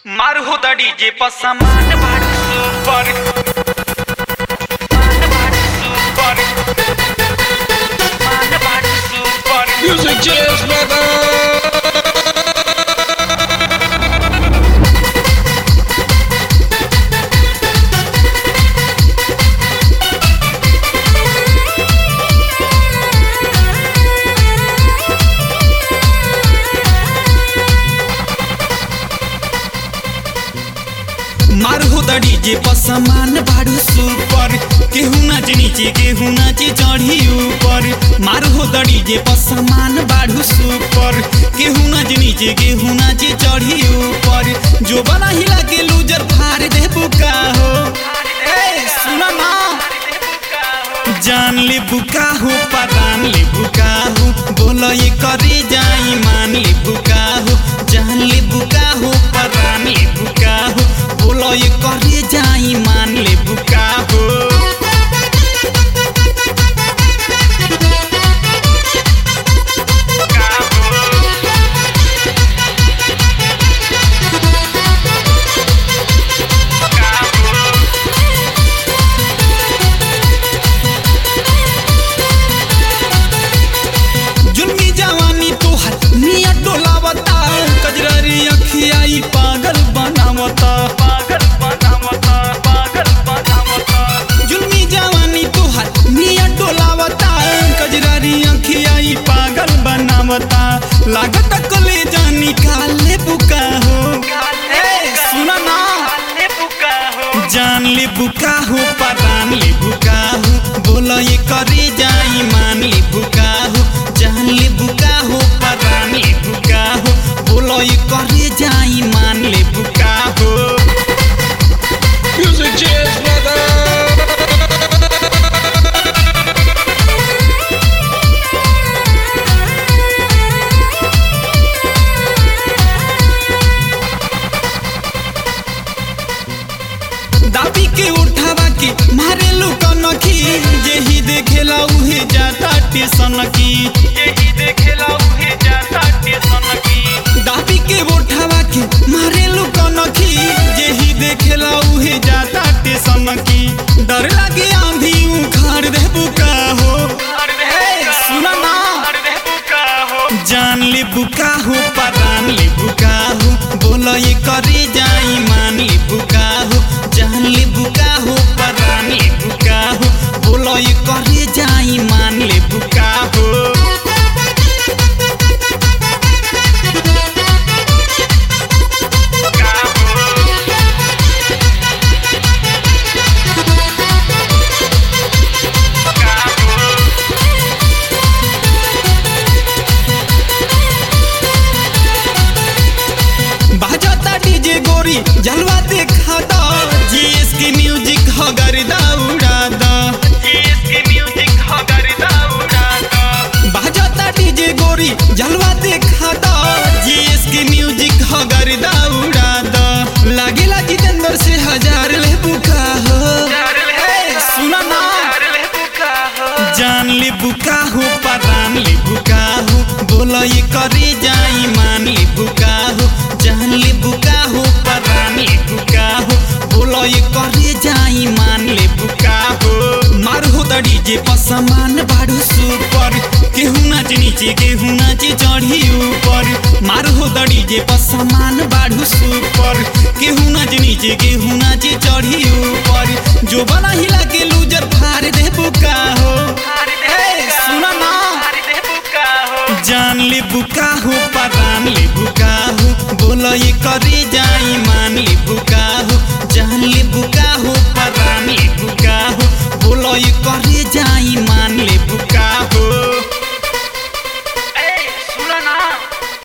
मार होता डीजे पर सामान भारी सुपर मान भारी सुपर मान भारी सुपर Music Jazz Brother! मार हो द डीजे पर सामान बाड़ू सुपर केहू नाचे नीचे केहू नाचे चढ़ी ऊपर मार हो द डीजे पर सामान बाड़ू सुपर केहू नाचे नीचे केहू नाचे चढ़ी ऊपर जो बना हिला के लूजर फाड़ दे बुका हो ए सुना ना जान ले बुका हो परान ले बुका हो बोलो ये करे जाई मान ले बुका हो जान ले बुका हो परान ले बुका हो बोलो ये करे जाई मान ले बुका हो जुल्मी जवानी तोहर निया डोलावता कजरारी अखियाई पागल बनावता पागल बनावता पागल बनावता जुल्मी जवानी तोहर निया डोलावता कजरारी अखियाई पागल बनावता लागत कले जानी काले बुका हो ए सुना ना काले बुका हो जान ले बुका हो परान ले बुका हो बोलो ये करे जाई मान ले बुका हो जान ले बुका हो परान ले बुका हो बोलो ये करे जाई मान ले बुका हो Music Jazz Brother! दाबी के उठावा के मारे लुका नखी जेही देखेला उहे जाता टेसन की यही देखेला उहे जाता टेशन की दाबी के उठावा के मारे लुका नखी जेही देखेला उहे जाता टेसन की डर लागे आंधी उखाड़ दे बुका हो अरे ए, सुना ना अरे बुका हो जान ले बुका हो परान ले बुका हो बोलो ये करे जाई मान ले बुका हो जान ले बुका हो परान ले बुका हो बोलो ये करे जाई मान ले बुका हो बाजता डीजे गोरी जलवा देखा दा जीएस की म्यूजिक हो गर्दा उड़ा दा इसकी म्यूजिक हो गर्दा उड़ाता बाजता डीजे गोरी जलवा देखा दा जीएस की म्यूजिक हो गर्दा उड़ा दा लागेला जितेंद्र से हजार ले बुका हो ए, सुना ना अरे बुका हो जान ले बुका हो परान ले बुका हो बोलो ये करे जाई मान ले बुका हो जान ले बुका हो परान ले बुका हो बोलो ये करे जाई मान ले बुका हो मार हो द डीजे पर सामान बाड़ू सुपर केहू नाच नीचे केहू नाचे चढ़ी ऊपर मार हो द डीजे पर सामान बाड़ू सुपर केहू नाच नीचे केहू नाचे चढ़ी ऊपर जो बना हिला के लूजर फाड़ दे बुका